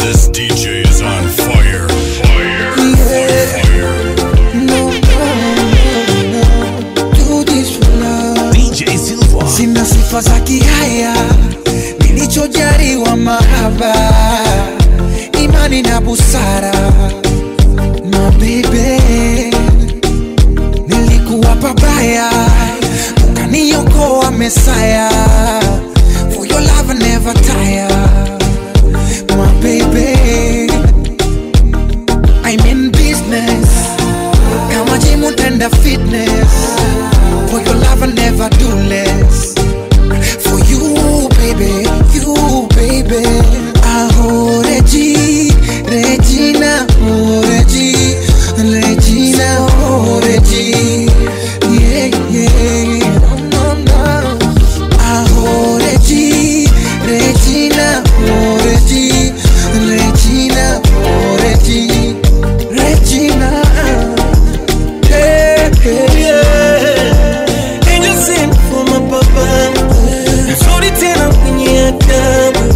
This DJ is on fire. Fire. No, no, no. Do this for love. DJ Silva. Sina sifa za kihaya, nilichojaliwa mahaba, imani na busara. Mabebe, nilikuwa pabaya, ukaniokoa Mesaya. For your love I never tire, my baby. I'm in business, kama gym utenda fitness. For your love I never do less. For you, baby, you, baby. Aho, Regi, Regina, oh, Regi, Regina, oh, Regi. Yeah, yeah, no, no, no. Aho, Regi, Regina, oh, Regi, Regina, oh, Regi, Regina. Hey, hey, yeah. Angel sent for my papa Mzuri tena mwenye adabu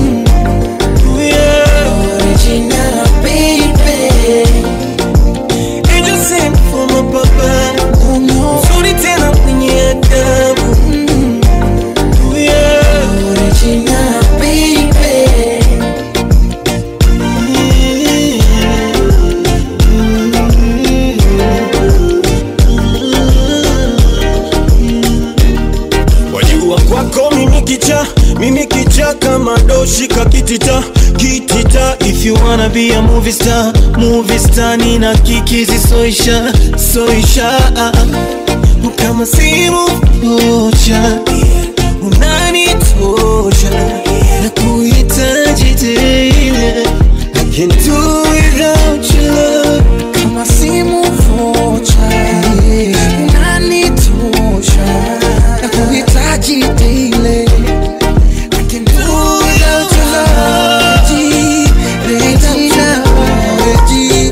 Yeah. Original, baby. Angel sent for my papa Oh, no. Mzuri tena mwenye adabu Yeah. Original, baby. wajua kwako mimi kicha mimi kicha kama doshika kitita kitita if you wanna be a movie star movie star nina kikizi soisha soisha kama simu moja unanitosha na kuhitaji tena I can't do without your love Kama simu vocha, unanitosha na kuhitaji daily. I can do without your love. Regi, Regina, Regi,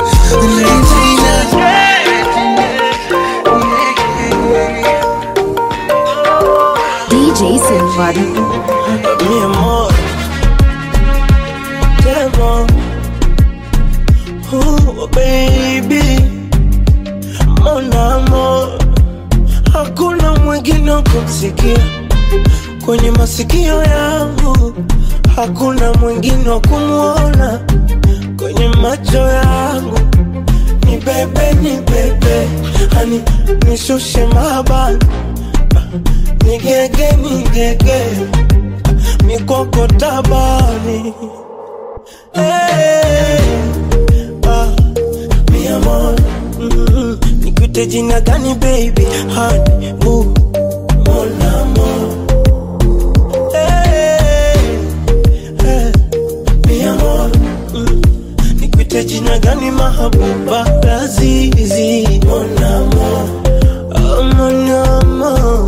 Regina. DJ Silva. mi amor te amo oh baby mon amor hakuna mwingine wa kumsikia kwenye masikio yangu hakuna mwingine wa kumwona kwenye macho yangu ni bebe ni bebe hani nishushe mabani nigege nigege mikoko tabani hey, ah, mi amor mm, nikute jina gani baby hani uh, mon amor hey, hey, mi amor mm, nikute jina gani mahabuba lazizi mon amor oh, mon amor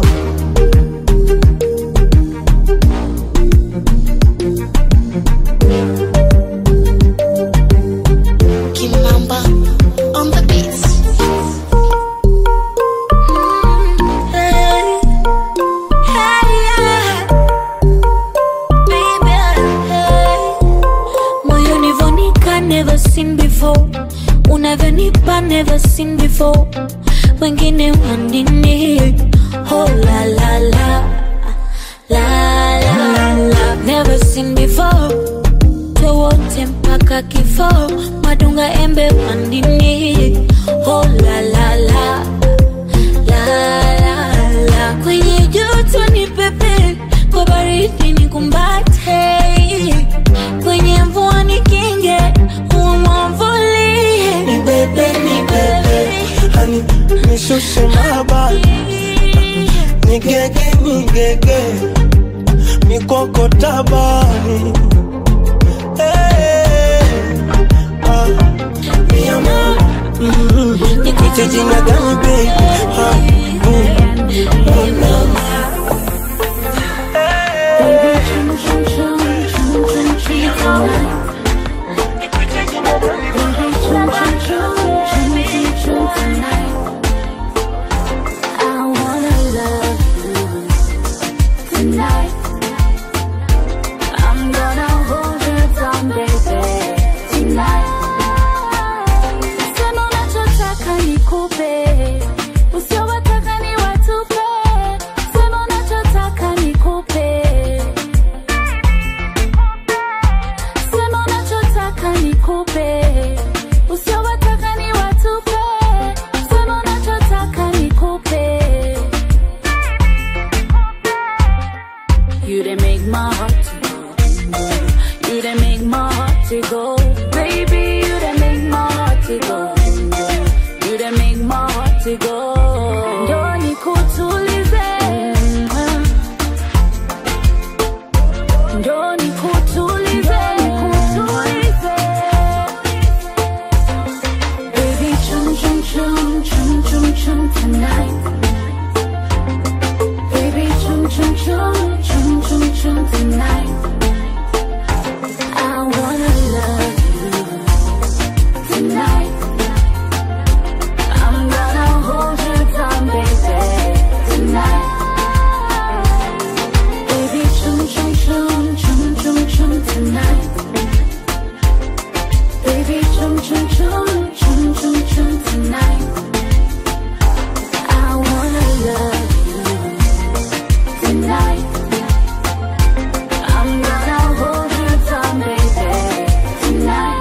Kimamba on the beats. Hey, hey, yeah. Baby, hey. moyoni vonika never seen before unavyonipa never seen before wengine wanini oh la la la la la la never seen before towote mpaka kifo madunga embe wandini oh la la la la la la kwenye joto ni pepe kwa baridi ni kumbate kwenye mvua ni kinge umwamvulie ni bebe ni bebe hani nishushe mabani nigege nigege mikoko tabani hey, ah, mi amor mm, nikute jina gani baby ha, mm, mon amor. I wanna love you tonight. I'm gonna nikupe usiowataka ni watupe sema unachotaka nikupe You done make my heart to go. You done make my heart to go. Baby, you done make my heart to go. You done make my heart to go. Ndio nikutulize. Ndio nikutulize. Nikutulize. Baby, chum chum chum chum chum chum tonight. Baby, chum chum chum chum chum chum tonight. I wanna love you tonight. I'm gonna hold you down, baby, tonight. Baby, chum chum chum chum chum chum tonight. Baby, chum chum chum chum chum chum tonight. I wanna love you tonight. I'm gonna hold you down, baby, tonight.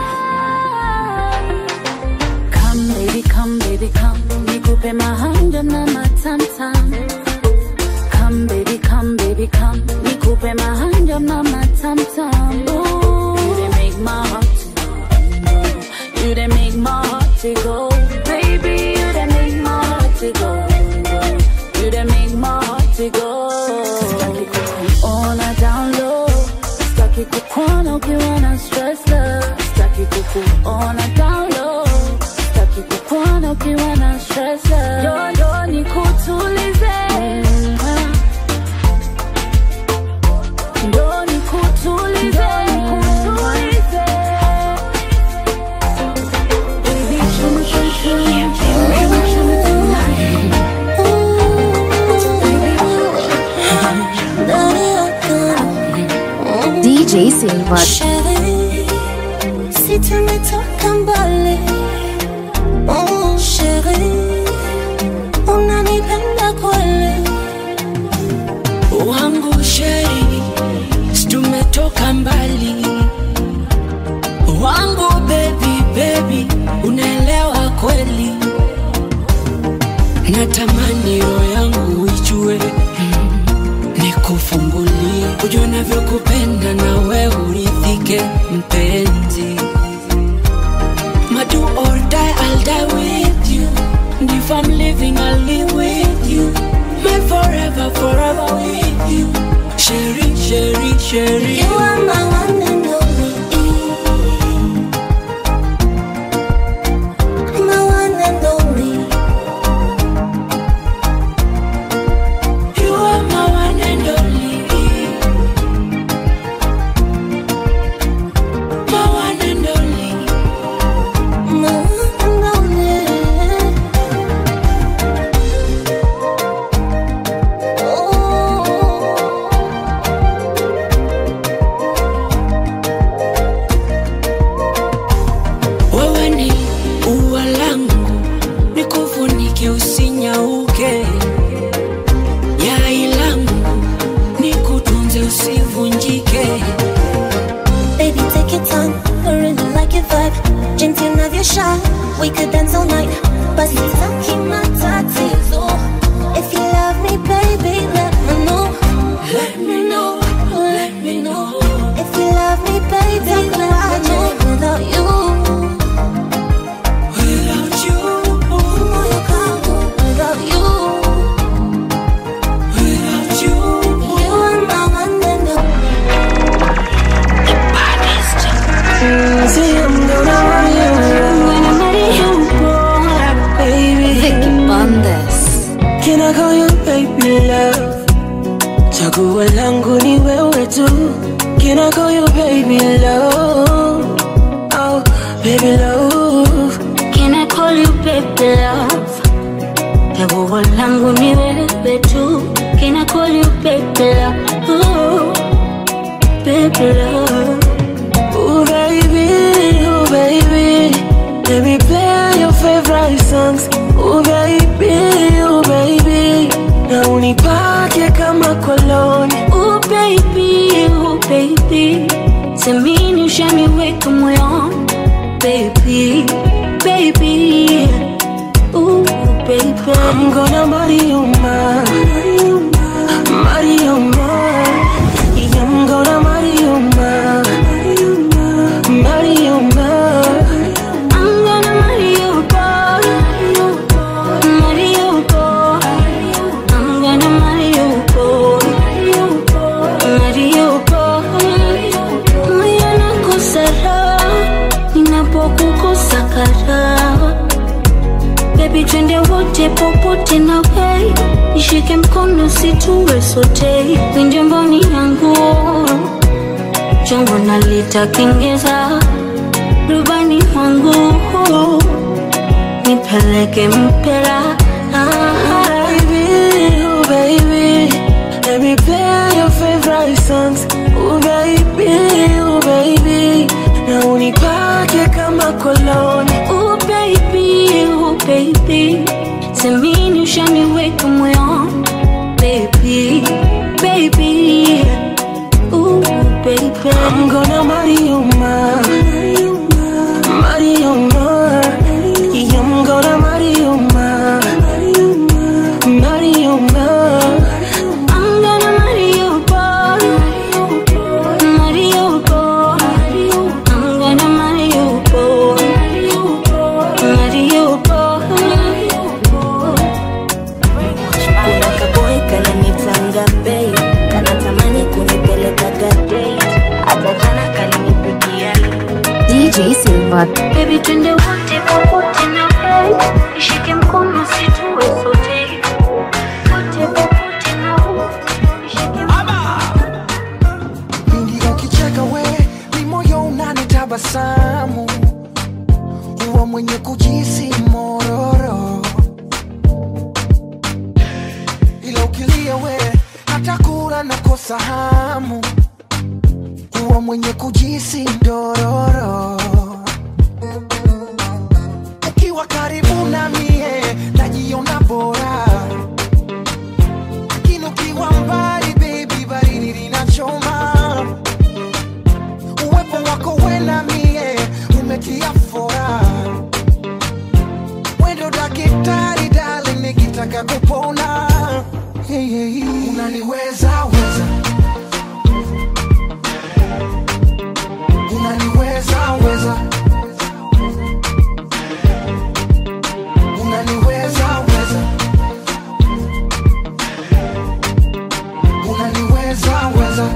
Come, baby, come, baby, come. Nikupe mahanja na matamtam. Come, baby, come, baby, come. Nikupe mahanja na matamtam. Ooh, you done make my heart to go. You done make my heart to go. Baby, you done make my heart to go. You done make my heart to go. Sitaki kukuona down low. Sitaki kukuona ukiwa na stress love. Sitaki kukuona down low. Sitaki kukuona ukiwa na stress love. Yo, yo, nikutulize. Ndo nikutulize. Nikutulize. Baby, chum, chum, chum, chum, chum, tonight. DJ Silva. Chérie, si tu umetoka mbali oh, chérie, unanipenda kweli wangu sheri tumetoka mbali wangu bebi bebi unaelewa kweli natamani roho yangu ijue mm, nikufungulie ujue navyokupenda na we uridhike mpenzi madu or die I'll die with you and if I'm living I'll live with you my forever forever with you Sherry, Sherry, Sherry You are my one and only My one and only You are my one and only My one and only My one and only Oh Wewe ni ua langu Nikufunike usinyauke Yai langu Nikutunze usivunjike Baby, take your time. I really like your vibe. Jinsi unavyosha, we could dance all night. Basi taki matatizo. If you love me, baby, let me know. Let me know, let me know If you love me, baby, let me know. Without you, Without you, moyo kangu. Without you, without you you are my one and only. See, I'm gonna run you When I met you, Baby Vicky Bandes. Can I call you baby love? Chaguo langu ni wewe tu. Can I call you baby love? Oh, baby love. Can I call you baby love? Chaguo langu ni wewe tu. Can I call you baby love? Ooh, baby love. Ooh, baby, ooh, baby. Let me play your favorite songs. Ooh, baby, ooh, baby. Na unipake kama koloni. Ooh baby, ooh baby, semini ushaniweka moyoni baby, baby. Ooh, baby. I'm gonna marry you, ma. Marry you, ma. Yeah, I'm gonna marry you, ma. Marry you, ma. I'm gonna marry you, boy. Marry you, boy. I'm gonna marry you, boy. Marry you, boy. Moyo nakosa raha ninapokukosa karaha. Baby, twende wote popote na wei, nishike mkono situwe sote, winje mboni yangu chongo nalitakengeza rubani wangu nipeleke mpera Baby, oh baby, let me play your favorite songs. Oh baby, oh baby, na unipake kama koloni. Oh baby, oh baby, semini ushaniweka moyoni baby, baby, oh baby. I'm gonna marry you, ma. Marry you, ma. Yeah, I'm gonna marry you, ma. Marry you, ma. I'm gonna marry you, boy. Marry you, boy. I'm gonna marry you, boy. Marry you, boy. kuna kaboy kananitanga bei kanatamani kunipeleka gadei hata jana kalinipigia DJ Silva. Baby, twende wote popote na wewe, nishike mkono situwe sote, wote popote na wewe, nishike Pindi ukicheka we ni moyo unanitabasamu, huwa mwenye kujisi mororo, ila ukilia we hata kula nakosa hamu, huwa mwenye kujisi ndororo. Ukiwa karibu na mie najiona bora lakini ukiwa mbali baby, baridi linachoma. Uwepo wako we na mie umetia fora, wendo daktari darling, nikitaka kupona hey, hey, hey. unaniweza weza unaniweza weza unaniweza weza unaniweza weza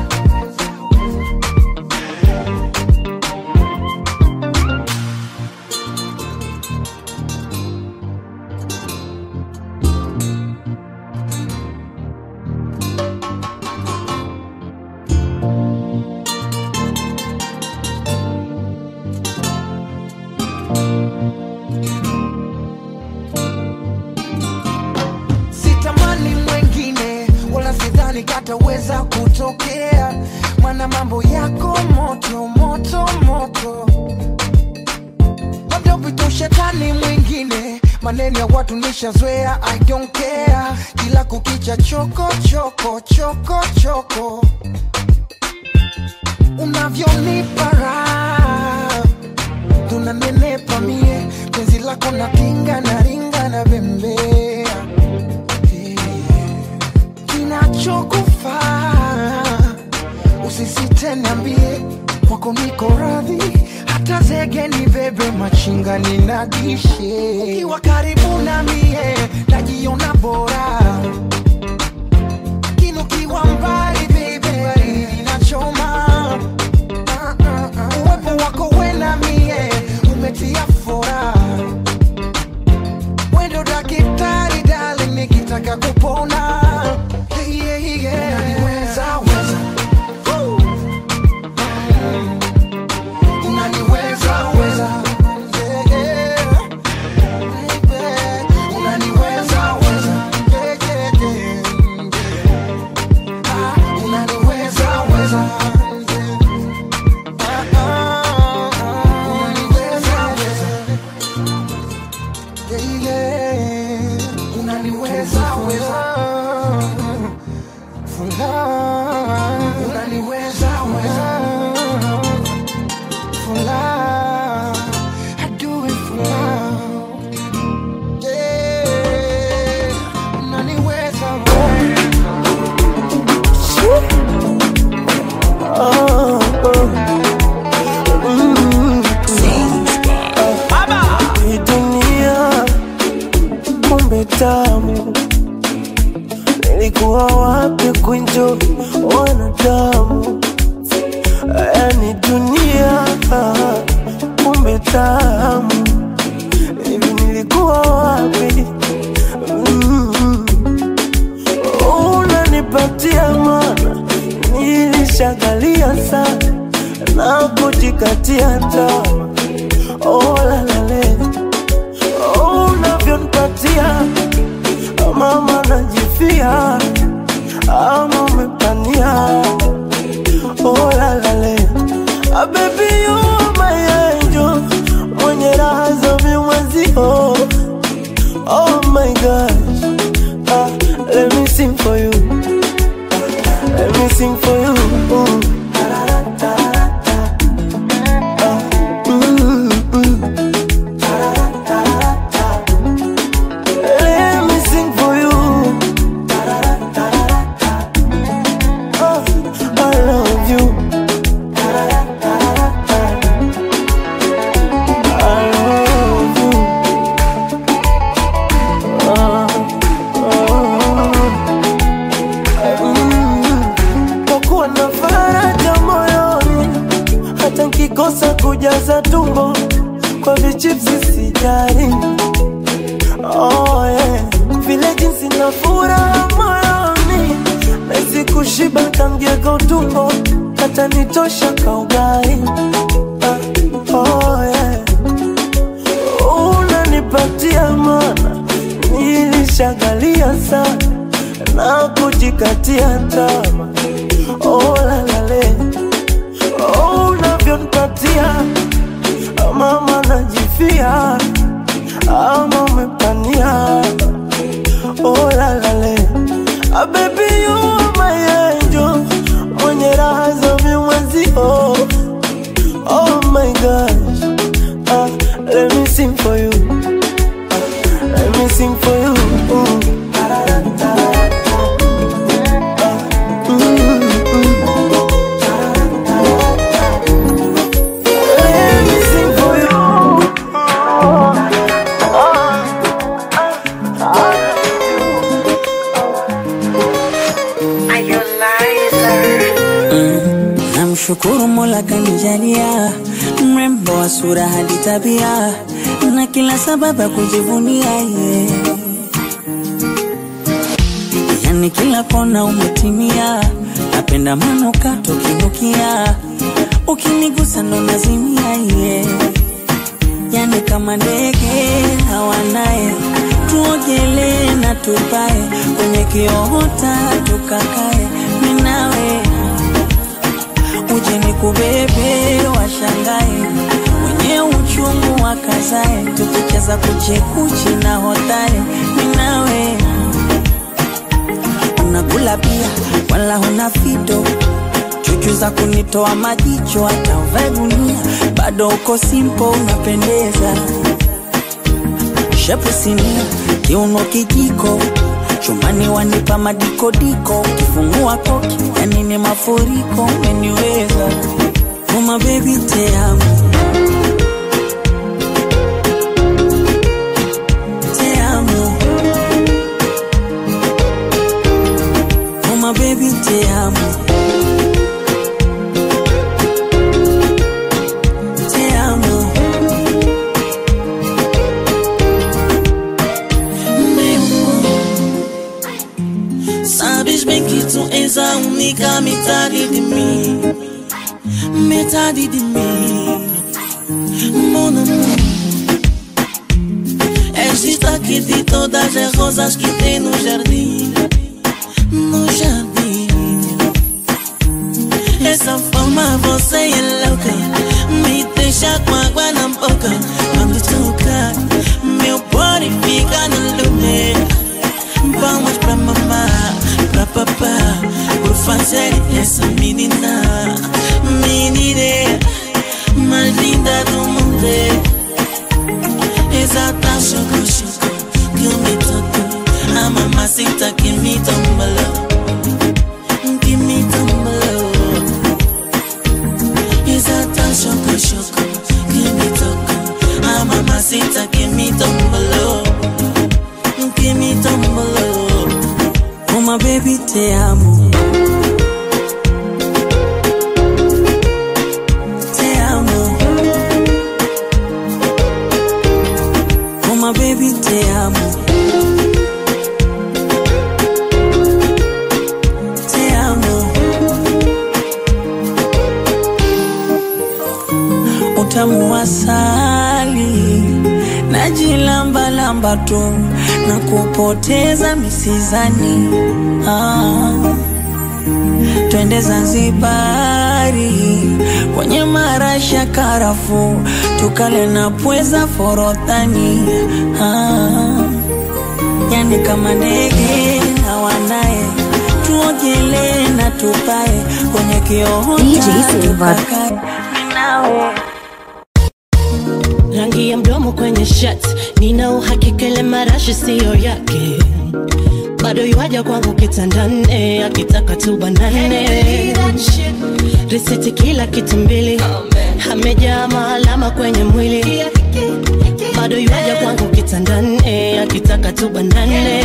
sitamani mwengine wala sidhani kataweza kutokea mana mambo yako moto moto moto labda upite shetani mwingine maneno ya watu nishazoea i don't care kila kukicha choko choko choko choko unavyonipa raha tunanenepa mie penzi lako na kinga na ringa na bembea kinachokufaa usisite niambie kwako niko radhi hata zege ni bebe machinga ninagishe ukiwa karibu na mie najiona bora lakini ukiwa mbali bebe baridi linachoma Ah, ah, ah. uwepo wako we na mie umetia fora wendo daktari darling nikitaka kupona Hey, yeah, yeah. Unaniweza, weza. Woo. Mm. Unaniweza, weza. Yeah, yeah. Baby. Unaniweza, weza. Yeah, yeah, yeah. Ah, kujipatia tamaa oh, lalale oh, unavyonipatia mama najifia ama umepania oh, lalale ah, baby you are my angel mwenye raha za vimwezio oh my gosh ah, let me sing for you let me sing for you mm. Let me sing for you. Oh, I love you. I love you. Oh, oh. Mm. Kwa kuwa na faraja moyoni, hata nkikosa kujaza tumbo kwa vichipsi sijali oh, yeah. vile jinsi na furaha moyoni nahisi kushiba kamgego tumbo hata nitosha kaugai ah, oh, yeah. unanipatia mana nilishagalia sana na kujikatia tama oh, lalale oh, unavyonipatia mama najifia ama umepania oh, lalale ah, baby you are my angel mwenye raha za vimwezio oh my gosh ah, let me sing for you ah, let me sing for you mm. Let me sing for you. Namshukuru Mola kanijalia mrembo wa sura hadi tabia na kila sababu ya kujivunia ye. Yani kila kona umetimia, napenda manukato kinukia, ukinigusa ndo nazimia ye. Yani kama ndege hawanaye, tuogelee na tupae kwenye kiota tukakae, minawe uje nikubebe washangae wenye uchungu wakazae tukicheza kuchekuchi na hotae minawe unakula pia wala huna fito chuchu za kunitoa majicho hata uvae gunia bado uko simpo unapendeza shepu sinia kiuno kijiko chumani wanipa madikodiko ukifungua koki yani ni mafuriko umeniweza uma bebi teamu teamu uma bebi teamu teamu Sabes bem que tu és a única metade de mim Metade de mim Mon amour És destaque de todas as rosas que tem no jardim No jardim Essa forma você é louca Me deixa com água na boca Quando toca Meu body fica no lume Palmas pra mamá, pra papá Por fazer essa menina Menina mais linda do mundo Exata choco choco Que me tocou A mamacita que me tombalou Que me tombalou Exata choco choco Que me tocou A mamacita que me tombalou Que me tombalou uma bebi teamu teamu uma bebi teamu teamu utamu wa asali najilambalamba tu na kupoteza misizani ah. twende Zanzibari kwenye marasha karafu tukale na pweza forodhani ah. yani kama ndege na wanaye tuogelee na tupae kwenye DJ Silva. kioo nawe rangi ya mdomo kwenye shirt nina uhakika ile marashi siyo yake bado yuaja kwangu kitandane akitaka tubanane risiti kila kitu mbili amejaa maalama kwenye mwili bado yuaja kwangu kitandane akitaka tubanane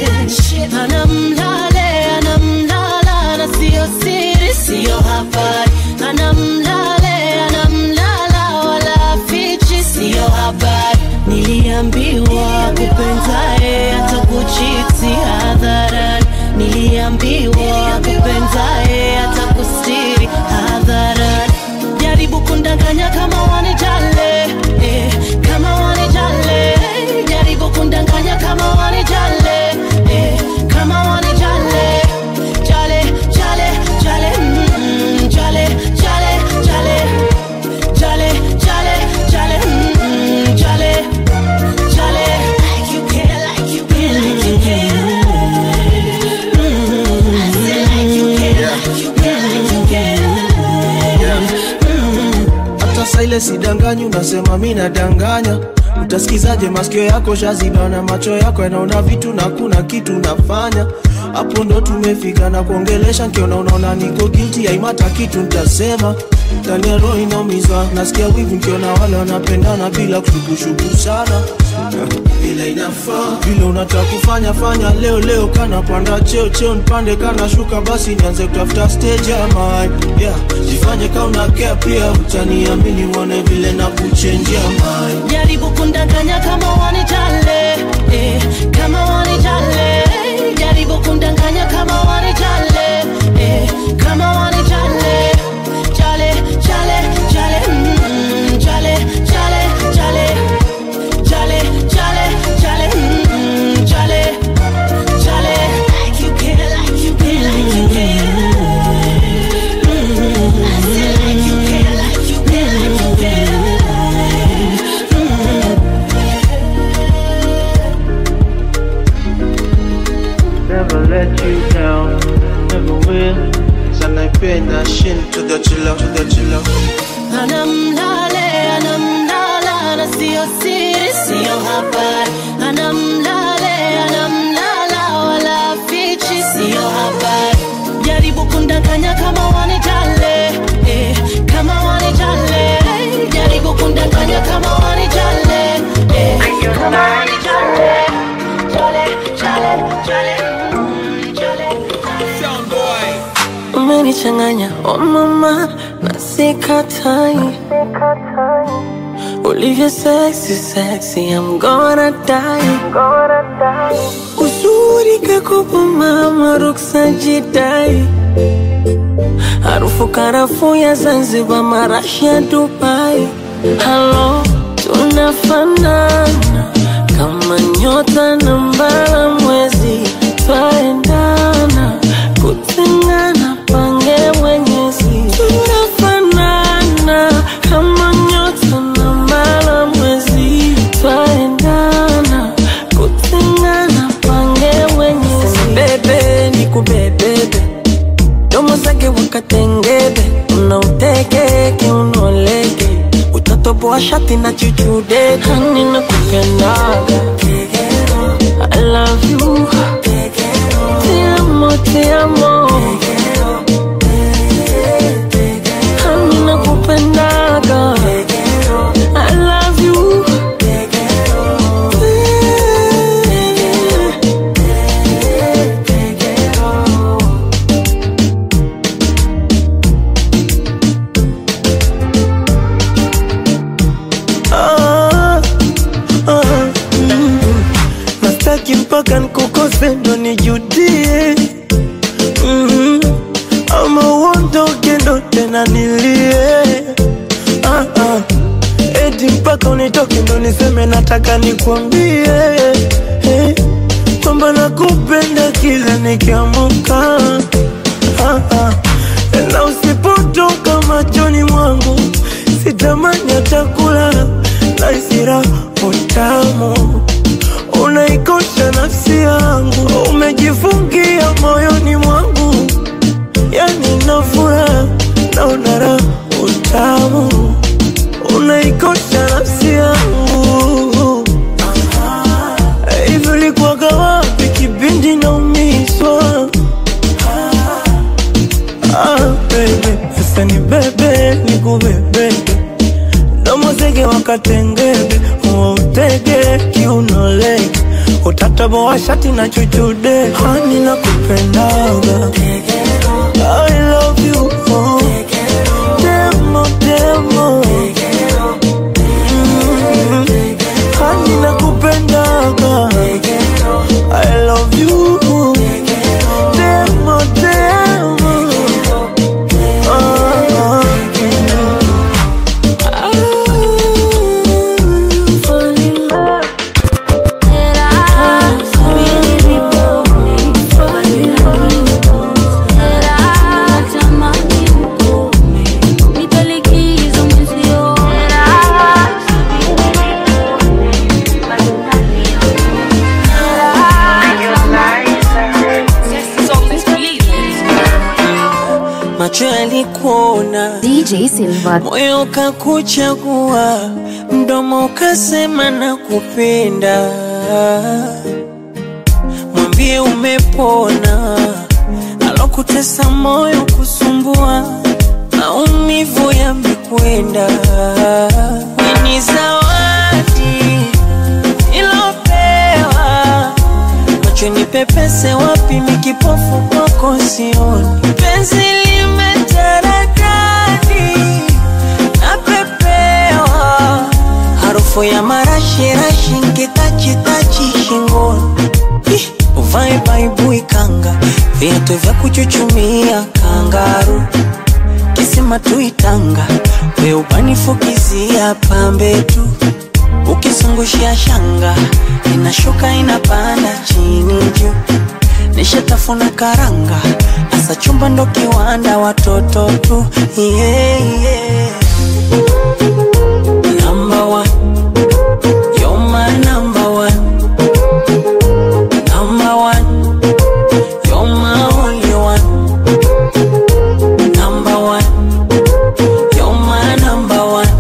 anamlale anamlala na siyo siri siyo habari anamlale anamlala wala fichi siyo habari niliambiwa kupenzae atakuchiti hadharani niliambiwa kupenzae atakustiri hadharani jaribu kundanganya kama wanijale eh, kama wanijale jaribu kundanganya kama wanijale eh, kama wanijale jale jale jale mm, jale jale jale jale jale jale mm, jale jale like you care like you care like you care Mm, I say like you care like you care like you care hata saa ile sidanganyi unasema mi nadanganya utasikizaje masikio yako shaziba na macho yako yanaona vitu na kuna kitu nafanya hapo ndo tumefika na kuongelesha nkiona unaona niko guilty haimata kitu ntasema ndani ya roho inaumizwa nasikia wivu nkiona wale wanapendana bila kushukushuku sana vile inafaa vile unataka kufanya fanya leo leo kana panda cheo cheo nipande kana shuka basi nianze kutafuta stage ya mine yeah jifanye kama una care pia utaniamini uone vile na kuchenjia mine jaribu kundanganya kama wanijale eh, kama wanijale jaribu kundanganya kama wanijale eh, kama wanijale jale jale jale mm, jale jale jale jale jale jale mm, jale jale like you care like you care like you care Mm, I say like you care like you care like you care never let you down never will sanaipenda shin to the chilla to the chilla anamlale anamlala na siyo siri siyo habari anamlale anamlala wala fichi siyo habari jaribu kundanganya kama wanijale eh, kama wanijale jaribu kundanganya kama wanijale eh, kama wanijale jale jale jale mm, jale umenichanganya oh mama na sikatai ulivyo sexy sexy I'm gonna die uzuri kakopo mama ruksa jidai harufu karafu ya Zanzibar marashi ya Dubai halo tunafanana kama nyota na mbala mwezi twaendana kutengana pange mwenyezi tunafanana kama nyota na mbala mwezi twaendana kutengana pange mwenyezi bebe ni kubebebe domo zake wakatengebe unautekeke unoleke utatoboa shati na chuchude hani na kupendaga I love you Te amo, te amo Hani na kupendaga I love you Ah, ah, mm. Nastaki mpaka nkukose ndo nijudie mm nitoke ndo niseme nataka nikwambie eh, kwamba nakupenda kila nikiamuka ah, ah. na usipotoka machoni mwangu sitamani hata kulala na isira utamu unaikosha nafsi yangu umejifungia moyoni mwangu yani nafura naona raha utamu unaikosha nafsi yangu hivi ulikuwaga wapi kipindi naumizwa ah, baby sasa ni bebe nikubebebe domozege wakatengebe wautege kiunolege utataboa shati na chuchude hani na kupendaga I love you oh. demo demo Mm. hani na kupendaga I love you demo demo ah, ah. macho yalikuona DJ Silva. moyo ukakuchagua mdomo ukasema na kupenda mwambie umepona alokutesa moyo kusumbua maumivu yamekwenda ni zawadi ilopewa macho ni pepese wapi mikipofu kwako sioni penzi limetaradadi napepewa harufu ya marashirashi nkitachitachi shingoni Ih, uvae baibui kanga viatu vya kuchuchumia kangaru kisima tuitanga weubanifukizia pambe tu ukizungushia shanga inashuka inapanda chini juu nishatafuna karanga asa chumba ndo kiwanda watoto tu yeah, yeah. Number one. You're my number one. Number one. You're my only one. Number one. You're my number one.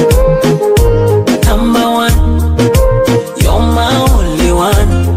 Number one. You're my only one.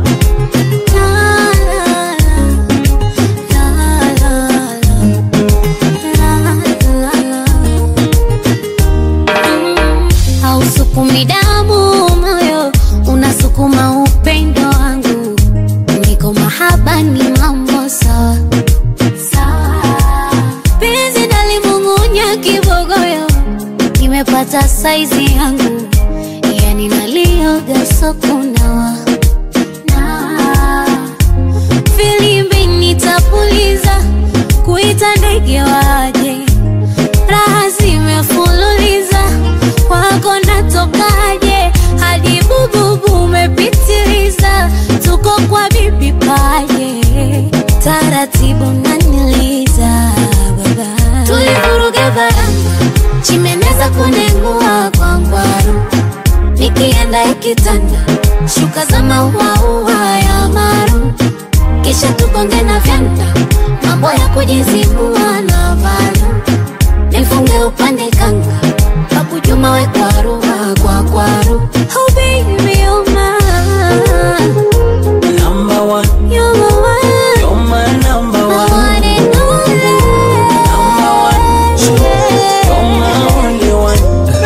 hausukumi damu moyo unasukuma upendo wangu niko mahaba ni mambo sawa sawa penzi nalimung'unya kibogoyo nimepata saizi yangu yani nalioga sokunawa nawa filimbi nitapuliza kuita ndege waje raha zimefululiza kwako natokaje hadi bububu umepitiliza tuko kwa bibi paje taratibu naniliza baba tulivuruga baranga chimeneza kunengua kwa ngwaru nikienda ikitanda shuka za mauaua ya maru kisha tukonge na vyanda mambo ya kujizibua na valu nifunge upande kanga kakujuma we kwaru kwa kwaru oh baby oh my Number one. you're my one You're my number my one. one and only Number one. You're my only one.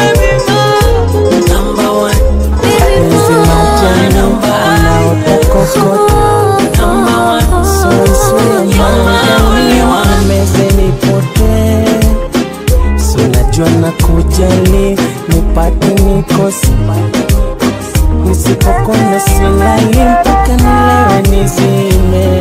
Number one. Penzi moja Number unaotokokota Number one. Sunswe only one. meze nipote sunajua na kujali nipate nikosi nisipokona silali mpaka nilewe nizime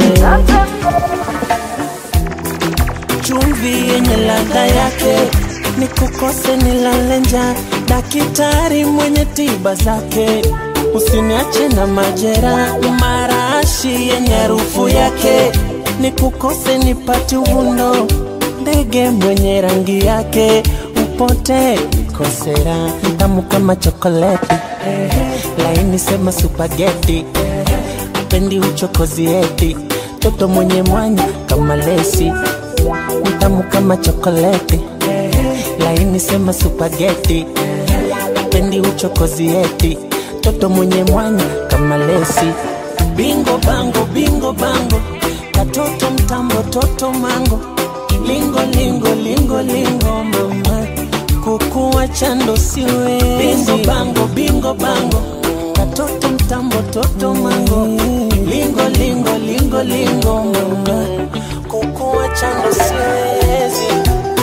chumvi yenye ladha yake nikukose nilale njaa Daktari mwenye tiba zake, usiniache na majera, marashi yenye harufu yake, nikukose nipate uvundo, ndege mwenye rangi yake, upote kosera, tamu kama chokoleti, laini sema supageti, pendi uchokozi eti, toto mwenye mwanya kama lesi, mtamu kama chokoleti, laini sema supageti, pendi uchokozi eti, toto mwenye mwanya kama lesi, bingo bango bingo bango, katoto mtambo toto mango, lingo lingo lingo lingo mama, kukuwa chando siwezi, bingo bango bingo bango, katoto mtambo toto mango, lingo lingo lingo lingo mama, kukuwa chando siwezi.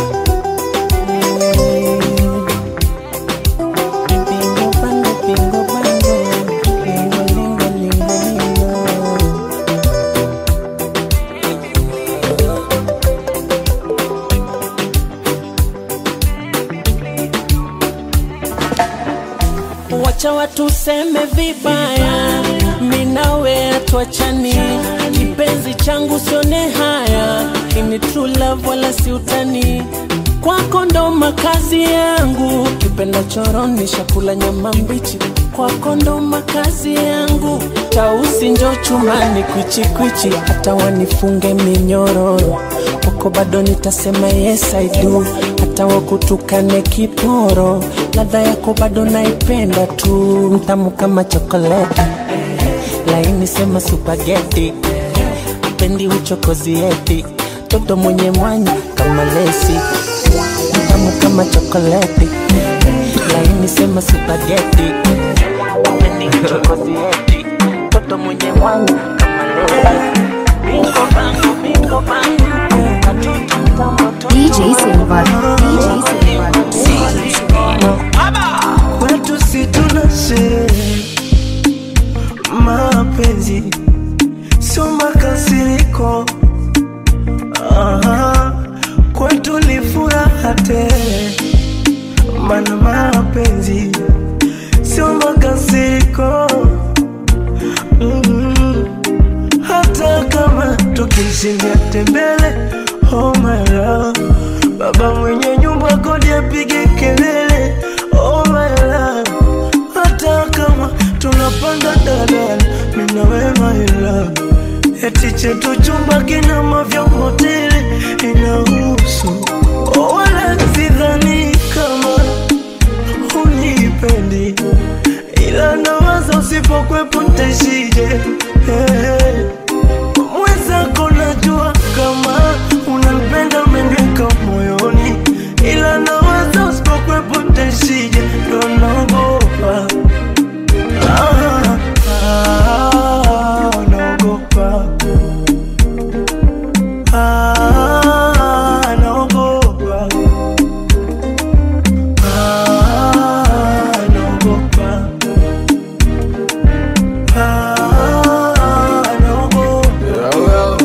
Bingo bango bingo bango, lingo lingo lingo lingo. Wacha watu seme vibaya, minawe atuachani, kipenzi changu sione haya, ini true love wala si utani, kwako ndo makazi yangu, kipenda choroni shakula nyama mbichi, kwako ndo makazi yangu, tausi njo chumani kwichikwichi, hata wanifunge minyororo kwako bado nitasema yes I do, hata wakutukane kiporo, ladha yako bado naipenda tu, mtamu kama chokoleti, laini sema supageti, pendi uchokozi eti, toto mwenye mwanya kama lesi, mtamu kama chokoleti, laini sema supageti, pendi uchokozi eti, toto mwenye mwanya kama lesi, bingo bango bingo bango, katoto mtamu DJ Silva. DJ Silva. kwetu si tuna sherehe, mapenzi sio makasiriko. Aha, kwetu ni furaha tele, mana mapenzi sio makasiriko. Mm, hata kama tukishindia tembele, oh my love, baba mwenye nyumba kodi apige kelele, oh my love, hata kama tunapanda dadala, mimi na wewe my love, eti chetu chumba kina mavya hoteli inahusu, oh, wala sidhani kama unipendi, ila nawaza usipokwepo ntaishije hey. Mwenzako najua kama unanipenda umeniweka moyoni, ila nawaza usipokwepo ntaishije, ndo naogopa ah, ah, naogopa ah, naogopa ah, naogopa ah, naogopa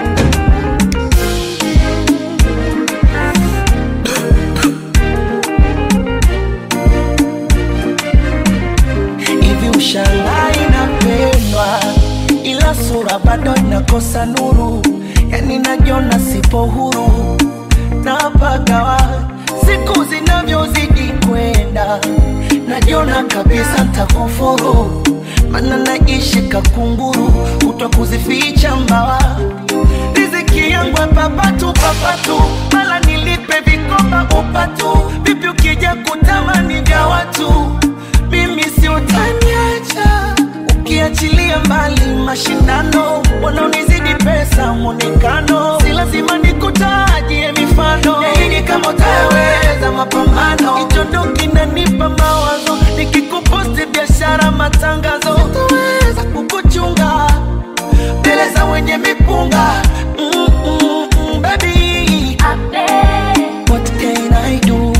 hivi ushangaa inapendwa ila sura bado inakosa nuru yani najiona sipo huru napagawa siku zinavyozidi kwenda najiona kabisa ntakufuru mana naishi kakunguru kutwa kuzificha mbawa riziki yangu papatu papatu mala nilipe vikoba upatu vipi ukija kutamani vya watu mimi si utaniacha ukiachilia mbali mashindano wanaonizidi pesa mwonekano si lazima nikutajie mifano yaini kama utaweza mapambano hicho ndo kinanipa mawazo nikikuposti biashara matangazo sitaweza kukuchunga mbele za wenye mipunga mm, mm, mm, baby What can I do?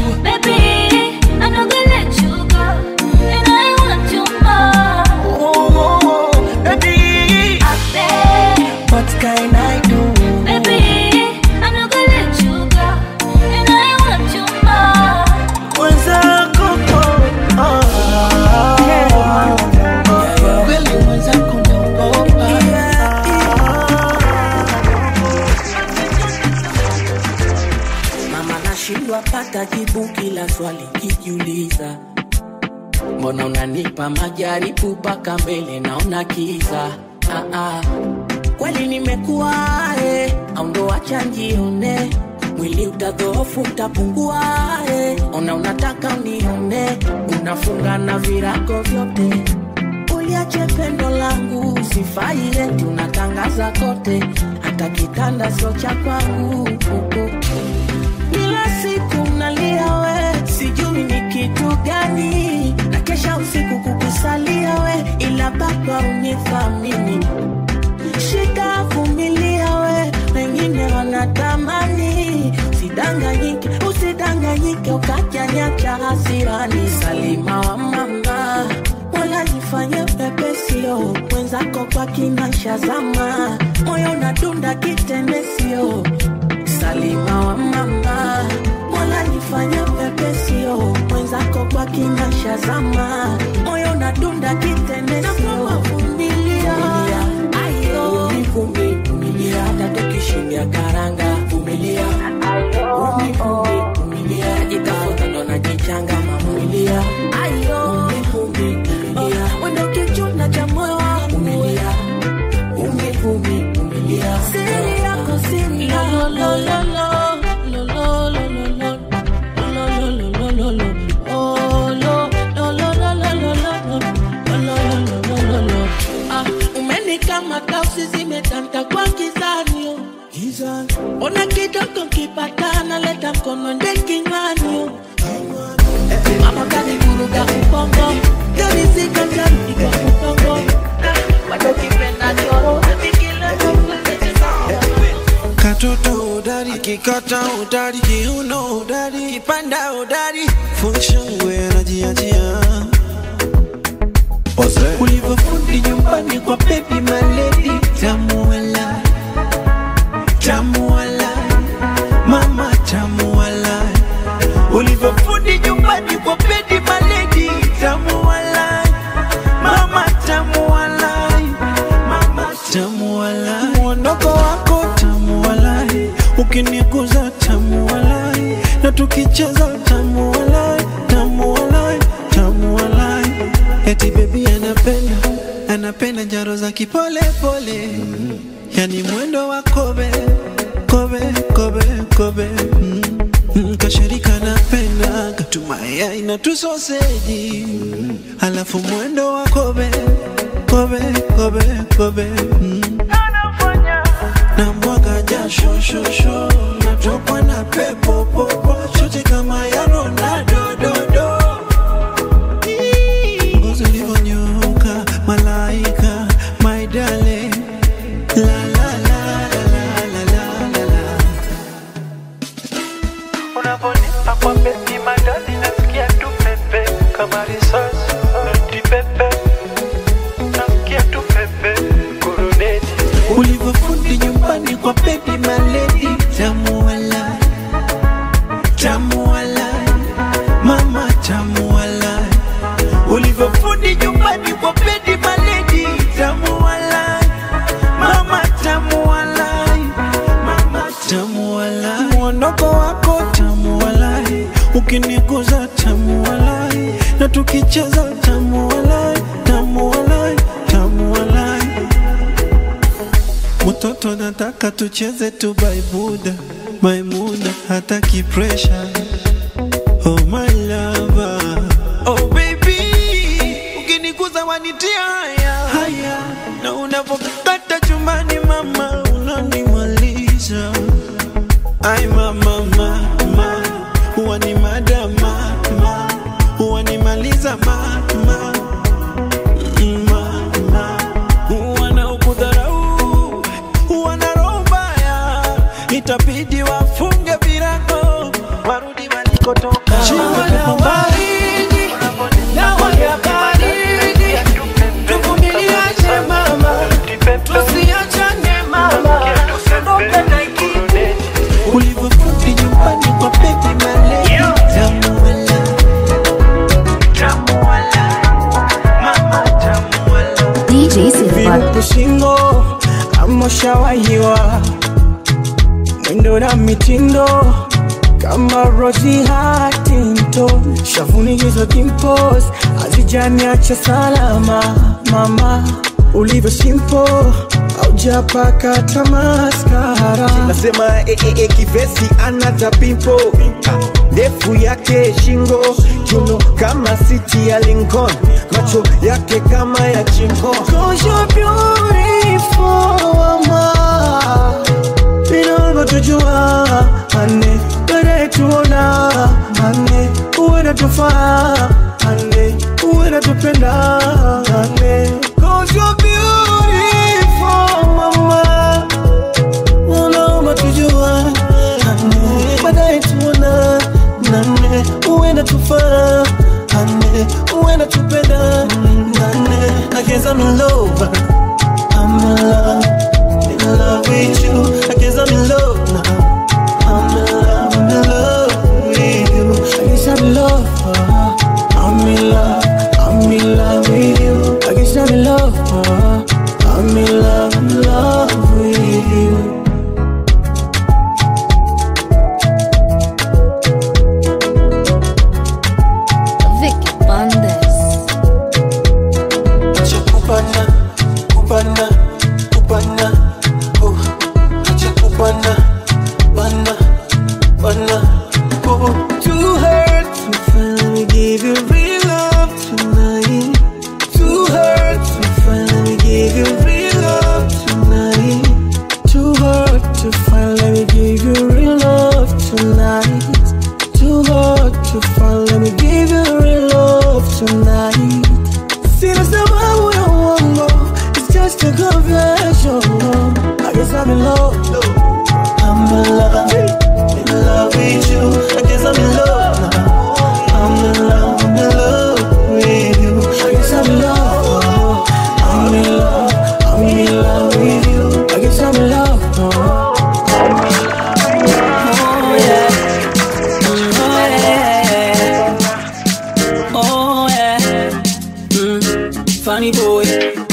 Oh, oh, oh, baby What can I do? Mwenzako oh, swali kijiuliza mbona unanipa majaribu mpaka mbele naona kiza ah, ah. kweli nimekuwa eh, au ndo wacha njione mwili utadhoofu utapungua eh. ona unataka unione unafunga na virago vyote uliache pendo langu sifai eti unatangaza kote hata kitanda sio cha kwangu kila siku nalia we sijui ni kitu gani na kesha usiku kukusalia we ila baba unithamini shika vumilia we wengine wanatamani usidanganyike usidanganyike ukajanyacha hasirani salima wa mama wala jifanye pepesio mwenzako kwa kinasha zama moyo nadunda kitendesio salima wa mama mola nifanye pepesio mwenzako kwa kinasha zama moyo nadunda kitendesio vumilia ayo vumbi vumilia hata tukishindia karanga vumilia vumbi vumbi vumilia najitafuta ndo najichanga mavumilia ayo vumbi vumilia wenda kichuna cha moyo wangu vumilia vumbi vumbi vumilia siri yako siri yako umenikamata usizimetanta kwa kizanio ona kidogo kipatana leta mkono nde kinywani mama kanivuruga ubongo yorizika jani kwa ubongo bado kipenda choro katoto udari kikata udari kiuno udari kipanda udari funshangwe anajiachia ulivyofundi nyumbani kwa bebi maledi tamuala tamuala mama tamuala ulivyofundi nyumbani kwa bebi maledi tamuala mama tamuala mama tamuala mwondoko wako tamuala ukiniguza tamuala na tukicheza tamuala tamuala tamuala eti bebi anapenda anapenda njaro za kipole pole yani mwendo wa kobe kobe kobe kobe mm. Mm, kashirika napenda katumaya na tusoseji alafu mwendo wa kobe kobe kobe kobe mm. na mwaga jasho shosho natokwa na pepo popo shote kama ya Ronaldo do do ngozi ulivyonyoka malaika my darling la la la la la la la la Unaponipa kwa beti madani nasikia tu pepe kama risasi noti pepe nasikia tu pepe kuruneti ulivyofundi nyumbani kwa bebi maledi tamuala tamuala mama tamuala ulivyofundi nyumbani kwa bebi maledi tamuala mama tamuala mama tamuala mwondoko wako tamuala ukiniguza tamuala na tukicheza tamuala tamuala tamuala Mtoto nataka tucheze tu baibuda Maimuna hataki pressure Oh my lover Oh baby Ukiniguza wanitia haya Haya Na unavokata chumbani mama Unanimaliza Ay mama mama Huwa ni madama mama Huwa nimaliza mama mama wanaokudharau wana roho mbaya, itabidi wafunge virago warudi walikotoka. Jua la baridi, dawa ya baridi, tuvumiliaje mama, tusiachane mama, tupenda ikiti ulivyofundi nyumbani kwa bebi maledi tamuala tamuala mama tamuala DJ Silva. kushingo amoshawahiwa mwendo na mitindo kama Rosie Huntington, shavuni hizo dimples hazijaniacha salama. Mama ulivyo simple, haujapaka hata maskara. nasema e, e, e, kivesi ana tapimpo ndefu yake shingo chuno kama siti ya Lincoln macho yake kama ya chingo Cause you're beautiful, mama. Vinavyotujua ane, baadaye tuona ane, uwe natufaa ane, uwe natupenda ane. Cause you're beautiful, mama. Unaomba tujua ane, baadaye tuona nane, uwe natufaa ane, uwe natupenda nane. I guess I'm in love. I'm in love, in love with you. I guess I'm in love now. I'm in love, I'm in love with you. I guess I'm in love. uh, I'm in love, I'm in love with you. I guess I'm in love. uh, I'm in love, in love with you. Vicky Bandes. Acha kupana, kupana, kupana, oh. Acha kupana, bana, bana, oh. Too hurt to finally give you real love tonight. Too hurt to finally give you real love tonight. Too hurt to finally give you real love tonight. Too hard to finally give you real love tonight. Sina sababu ya uongo, it's just a confession. I guess I'm in love, I'm in love, in love with you. I guess I'm in love now. I'm in love, I'm in love with you. I guess I'm in love, I'm in love, I'm in love with you. I guess I'm in love now. Oh yeah. Mm, oh yeah. Oh yeah. Mm, funny boy.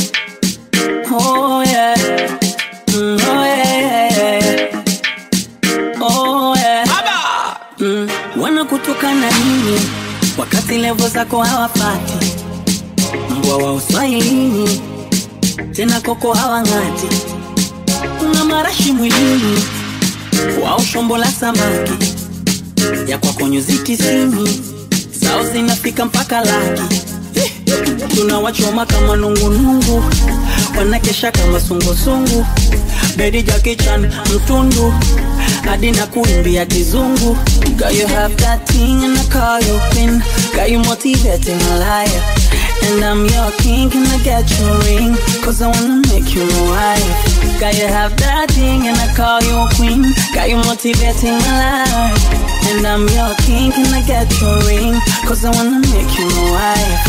Oh yeah. Mm, oh yeah. Oh yeah. Mm, wanakutukana nini wakati levo zako hawafati? Mbwa wa uswahilini tena koko hawang'ati, kuna marashi mwilini wao shombo la samaki ya kwako nyuzi tisini zao zinafika mpaka laki Eh, tunawachoma kama nungunungu wanakesha kama sungusungu bedi jakichan mtundu hadi na kuimbia kizungu Girl, you have that thing and I call you queen Got you motivating a liar And I'm your king, can I get your ring? Cause I wanna make you my wife Got you have that thing and I call you a queen Got you motivating a liar And I'm your king, can I get your ring? Cause I wanna make you my wife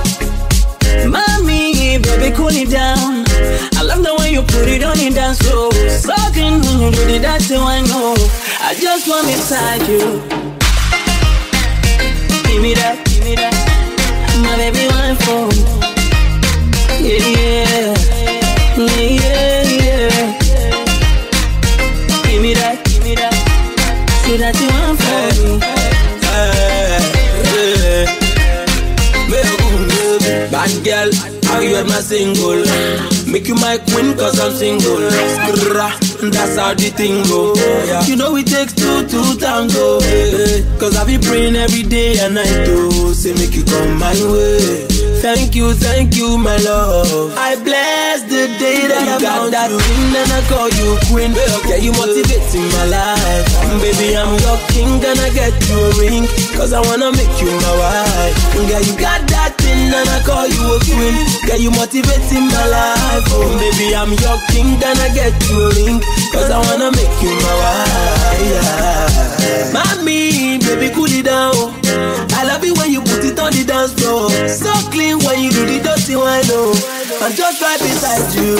Mommy, baby, cool it down. I love the way you put it on it down slow. Sucking when you do the dirty one, no. I just want inside you. Give me that, give me that. My baby, one for Yeah, yeah. Yeah, yeah, yeah. Give me that, give me that. So that you want for me. Bad girl, how you ever single? Make you my queen cause I'm single. Skrrra, That's how the thing go. You know it takes two to tango. eh, Cause I be praying every day and night to say make you come my way. Thank you, thank you, my love. I bless the day that I got that ring and I call you queen. Yeah, you motivating my life. Baby, I'm your king and I get you a ring. Cause I wanna make you my wife. Yeah, you got that thing and I call you a queen. Yeah, you motivating my life. Oh, baby, I'm your king and I get you a ring. Cause I wanna make you my wife. Yeah. Mommy, baby, cool it down. I love it when you put it on the dance floor. So clean when you do the dirty one, oh. I'm just right beside you.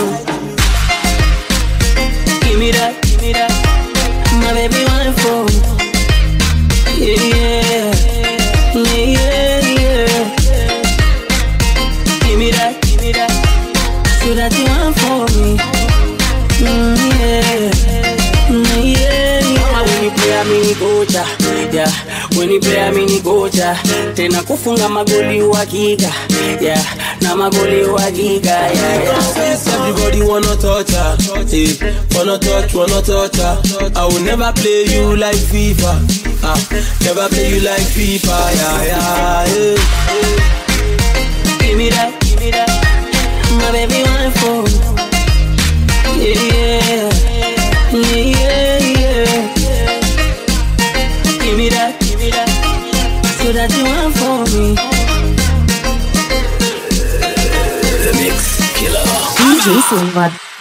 Give me that, give me that. My baby, one for Yeah, yeah. Yeah, yeah, yeah. Give me that, give me that. So that you want for me. Mm, yeah. Mm, yeah, yeah. Mama when you play, I mean coach. player mini kocha tena kufunga magoli uhakika yeah, na magoli uhakika yeah, yeah. Everybody wanna touch her, eh? Wanna touch, wanna touch her. I will never play you like FIFA, ah, never play you like FIFA, yeah, yeah, yeah. Give me that, give me that, my baby one for yeah, yeah, yeah, yeah. Give me that, give me that, so that you want for me. DJ Silva.